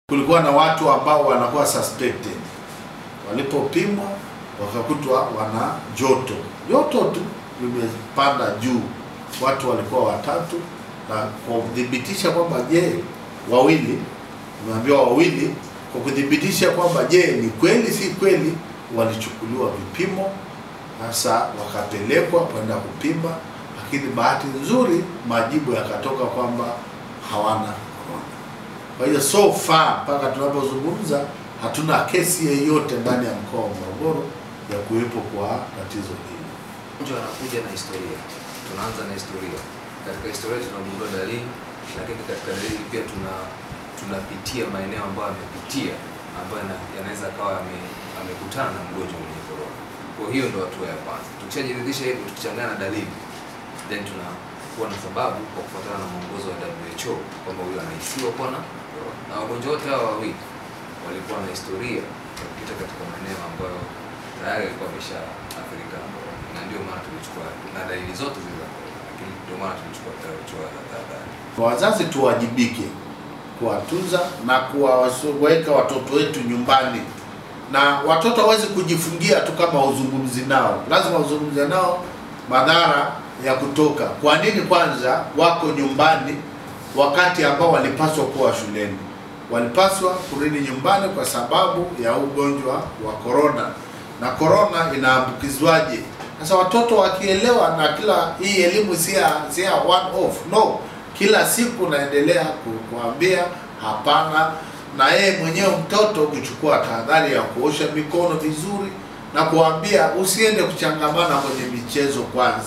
kulikuwa na watu ambao wanakuwa suspected, walipopimwa wakakutwa wana joto, joto tu limepanda juu. Watu walikuwa watatu, na kwa kuthibitisha kwamba je, wawili, umeambiwa wawili, kwa kuthibitisha kwamba je, ni kweli si kweli, walichukuliwa vipimo, sasa wakapelekwa kwenda kupima, lakini bahati nzuri majibu yakatoka kwamba hawana corona. Kwa hiyo so far mpaka tunapozungumza hatuna kesi yeyote ndani ya mkoa wa Morogoro ya kuwepo kwa tatizo hili. Mgonjwa anakuja na historia, tunaanza na historia. Katika historia tunagundua dalili, lakini katika dalili pia tuna tunapitia maeneo ambayo amepitia ambayo yana- yanaweza kawa ame- amekutana na mgonjwa mwenye corona. Kwa hiyo ndo hatua ya kwanza. Tukishajiridhisha hivyo, tukichanganya na dalili, then tunakuwa na sababu kwa kufuatana na mwongozo wa WHO kwamba huyu anahisiwa kuwa na corona, na wagonjwa wote hawa wawili walikuwa na historia ya kupita katika maeneo ambayo tayari alikuwa ameshaathirika na corona, na ndio maana tulichukua na dalili zote zile za corona, lakini ndio maana tulichukua hatua ya tahadhari. Wazazi tuwajibike kuwatunza na kuwaweka watoto wetu nyumbani, na watoto hawezi kujifungia tu kama uzungumzi nao, lazima uzungumze nao madhara ya kutoka. Kwa nini kwanza wako nyumbani wakati ambao walipaswa kuwa shuleni? Walipaswa kurudi nyumbani kwa sababu ya ugonjwa wa korona, na korona inaambukizwaje? Sasa watoto wakielewa, na kila hii elimu si ya si ya one off, no, kila siku naendelea ku- kuambia hapana, na yeye mwenyewe mtoto kuchukua tahadhari ya kuosha mikono vizuri na kuambia usiende kuchangamana kwenye michezo kwanza.